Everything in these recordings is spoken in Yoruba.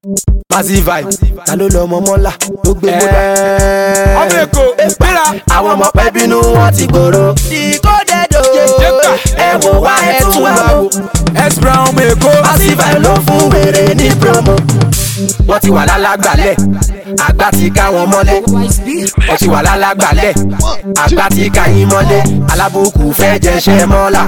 massive vibe ta ló lọ ọmọ mọ́lá tó gbé mọ́lá. ọmọ èkó gbéra àwọn ọmọ pẹ́ bínú wọn ti gbòòrò. ìkódẹ́dọ̀ Jẹ́ka. ẹ wò wá ẹ tún wá wò. s brown ọmọ èkó massive vibe ló fún wèrè ní promo. wọ́n ti wà lálàgbàlẹ̀ àgbà ti ká wọn mọ́lé. wọ́n ti wà lálàgbàlẹ̀ àgbà ti ká yín mọ́lé. alábùkù fẹ́ jẹṣẹ́ mọ́lá.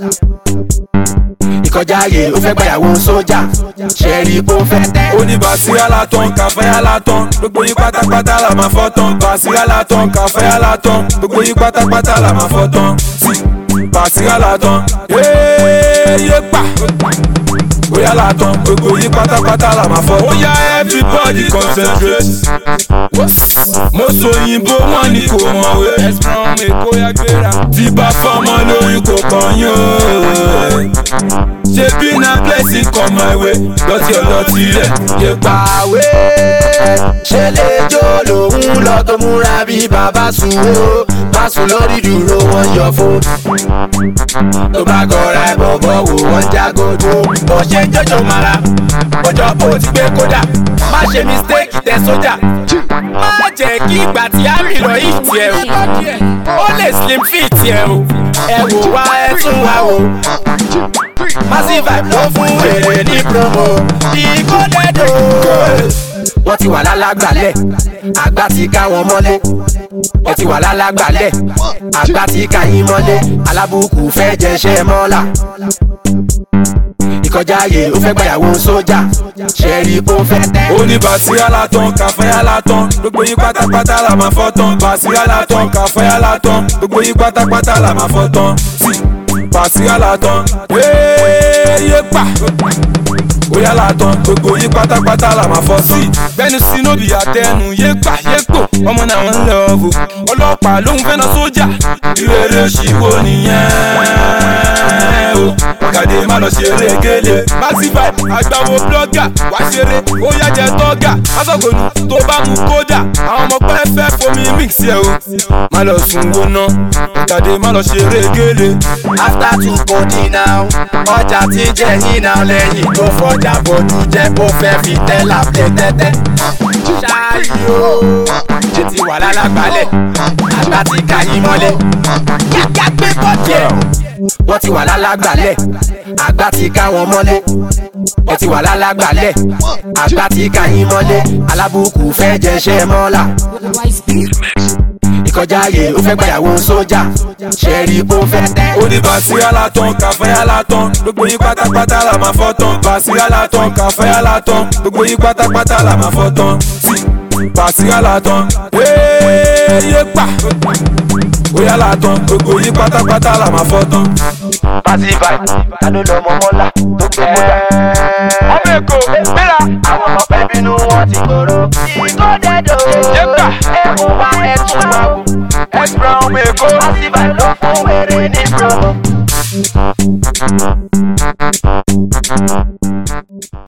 ìkọjá ààyè ó fẹ́ gbàyàwó sójà. ṣẹ́ẹ̀rì kó fẹ́ tẹ́. oníbàṣírà látàn kàfẹ́yà látàn gbogbo yín pátápátá là máa fọ́ tán bàṣírà látàn kàfẹ́yà látàn gbogbo yín pátápátá là máa fọ́ tán bàṣírà látàn yéé pa bóyá látàn gbogbo yín pátápátá là máa fọ́ tán. ó yá everybody concentrate mo sọ òyìnbó wọn ni kò mọ̀wé ẹ̀sán ọmọ èkó yá gbéra tí bá fọmọ lóyún kò kàn yín o ṣebí na blessing come my way lọtí ọlọtí rẹ yé pa. pàwé ṣe lè jó lòun lọ tó múra bí bàbá sùn ó má sùn lórí dúró wọn yọ fún. tó bá gọra ẹ bọ̀bọ̀ wò wọ́n jágòdò. bó ṣe ń jọjọ mara ọjọ́ bó ti gbé kódà má ṣe mistake tẹ sójà. má jẹ́ kí ìgbà tí a rìn lọ yìí tiẹ̀ o ó lè slim fit tiẹ̀ o ẹ wò wá ẹ tún wá o massive vibe ló fún wèrè ní promo ìkódẹ́dọ̀. wọ́n ti wà lálàgbàlẹ̀ àgbà ti ká wọn mọ́lé wọ́n ti wà lálàgbàlẹ̀ àgbà ti ká yín mọ́lé alábùkù fẹ́ jẹṣẹ́ mọ́lá ìkọjá ààyè ó fẹ́ gbàyàwó sójà ṣẹ́ẹ̀rì kó fẹ́ tẹ́. oníbàṣírà látàn kàfẹ́yà látàn gbogbo yín pátápátá là máa fọ́ tán bàṣírà látàn kàfẹ́yà látàn gbogbo yín pátápátá là máa fọ́ tán bàṣírà látàn yéé pa bóyá látàn gbogbo yín pátápátá là máa fọ́ sí. gbẹ́nu sí nóbì àtẹnu yé pa yé pò ọmọ náà ń lọ bò ọlọ́pàá lóhun fẹ́ na sójà ìrere ṣìwò nìyẹn o kàdé má lọ ṣeré gélé massive vibe àgbàwo blogger wá ṣeré ó yá jẹ tọ́gà másọ̀gònù tó bá mú kódà àwọn ọmọ pẹ́ fẹ́ fomi mix ẹ̀ o má lọ sùn wo ná kàdé má lọ ṣeré gélé. after two kodi now ọjà tí ń jẹ yín náà lẹ́yìn tó fọjà bòdú jẹ́ kó fẹ́ fi tẹ́lá plẹ̀ tẹ́tẹ́. ṣáàyè o ṣe ti wà lálàgbálẹ̀ àgbà ti ká yín mọ́lé kíákíá gbé bọ́ọ̀dì ẹ̀. wọ́n ti wà lálàgbálẹ̀ àgbà ti ká wọn mọ́lé wọ́n ti wà lálàgbálẹ̀ àgbà ti ká yín mọ́lé alábùkù fẹ́ jẹṣẹ́ mọ́lá ìkọjá ààyè ó fẹ́ gbàyàwó sójà ṣẹ́ẹ̀rì kó fẹ́ tẹ́. oníbàṣírà látàn kàfẹ́yà látàn gbogbo yín pátápátá là máa fọ́ tán bàṣírà látàn kàfẹ́yà látàn gbogbo yín pátápátá là máa fọ́ tán bàṣírà látàn yéé pa bóyá látàn gbogbo yín pátápátá là máa fọ́ tán. massive vibe ta ló lọ ọmọ mọ́lá tó gbé mọ́lá. ọmọ èkó gbéra àwọn ọmọ pẹ́ bínú wọn ti gbòòrò. ìkódẹ́dọ̀ Jẹ́ka. ẹ wò wá ẹ tún wá wò. s brown ọmọ èkó. massive vibe ló fún wèrè ní promo.